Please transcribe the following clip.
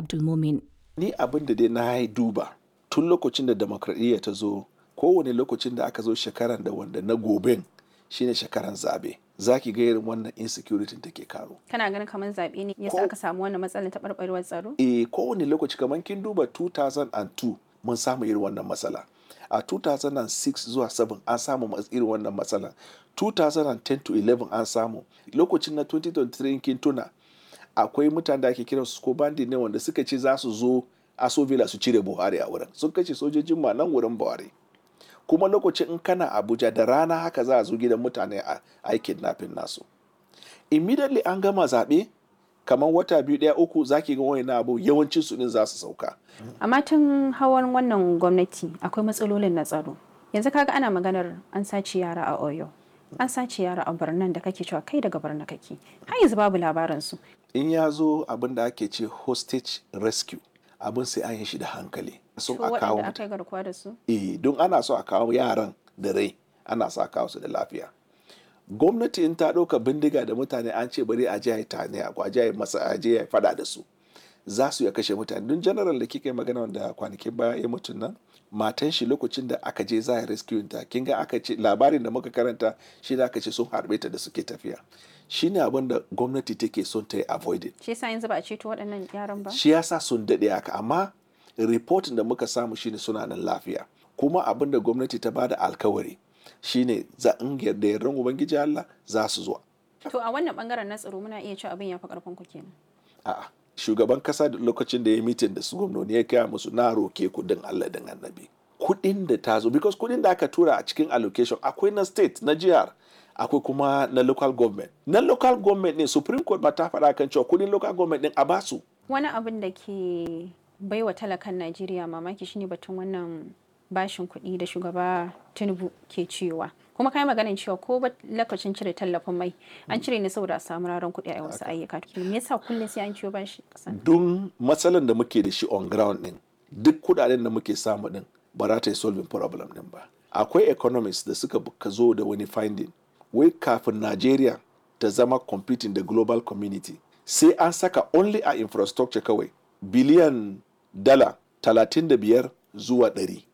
Abdulmumin. Ni abin da dai na yi duba tun lokacin da demokradiyya ta zo kowane lokacin da aka zo shekaran da wanda na goben shine shekaran zabe za ki ga irin wannan insecurity take karo. Kana ganin kamar zaɓe ne yasa Ko- aka samu wannan matsalar taɓarɓarewar tsaro? E kowane lokaci kamar kin duba 2002 mun samu irin wannan matsala. A 2006 zuwa 7 an samu mas- irin wannan matsala. 2010 to 11 an samu. Lokacin na 2023 kin tuna akwai mutane da ake kiran su ko bandi ne wanda suka ce za su zo aso villa su cire buhari a wurin sun kashe sojojin ma nan wurin buhari kuma lokacin in kana abuja da rana haka za a zo gidan mutane a a kidnapping nasu immediately an gama zaɓe kamar wata biyu ɗaya uku zaki ga wani abu yawancin su din za su sauka Amma tun hawan wannan gwamnati akwai matsalolin na tsaro. Yanzu kaga ana maganar an sace yara a Oyo. An sace yara a Birnin da kake cewa kai daga Birnin kake. Har yanzu babu labarin su. in ya zo abin da ake ce hostage rescue abin sai an yi shi da hankali sun To a kawo waɗanda aka yi garkuwa da su. eh don ana so a kawo yaran da rai ana so a kawo su da lafiya gwamnati in ta ɗauka bindiga da mutane an ce bari a je a yi tane a kwaje a yi masa a je a yi fada da su za su ya kashe mutane don general da kika yi magana wanda kwanakin baya ya mutu nan matan shi lokacin da aka je za a rescue ta kin ga aka ce labarin da muka karanta shi da aka ce sun harbe ta da suke tafiya shine abin da gwamnati take son ta yi avoided Shi yasa yanzu ba a ceto waɗannan yaran ba. shi yasa sun daɗe haka amma reportin da muka samu shine suna nan lafiya kuma abin da gwamnati ta bada alkawari shine za in yarda yardan ubangiji Allah za su zo To a wannan bangaren na tsaro muna iya cewa abin ya fi karfin ku kenan. a'a shugaban kasa da lokacin da ya mitin da su gwamnoni ya kaya musu na roke kudin Allah din annabi kudin da ta zo because kudin da aka tura a cikin allocation akwai na state na jihar akwai kuma na local government na local government ne supreme court ma ta faɗa kan cewa kudin local government din a basu Wani abin da ke baiwa talakan Najeriya mamaki shine batun wannan bashin kuɗi da shugaba Tinubu ke cewa. Kuma kai maganin cewa ko ba lokacin cire tallafin mai an cire ne saboda a samu raran kuɗi a wasu ayyuka. Me yasa kullum sai an ciwo bashi ƙasa? don matsalan da muke da shi on ground din duk kudaden da muke samu din ba za ta yi solving problem din ba akwai economists da suka ka zo da wani finding wai kafin Nigeria ta zama competing da global community sai an saka only a infrastructure kawai biliyan dala 35 zuwa 100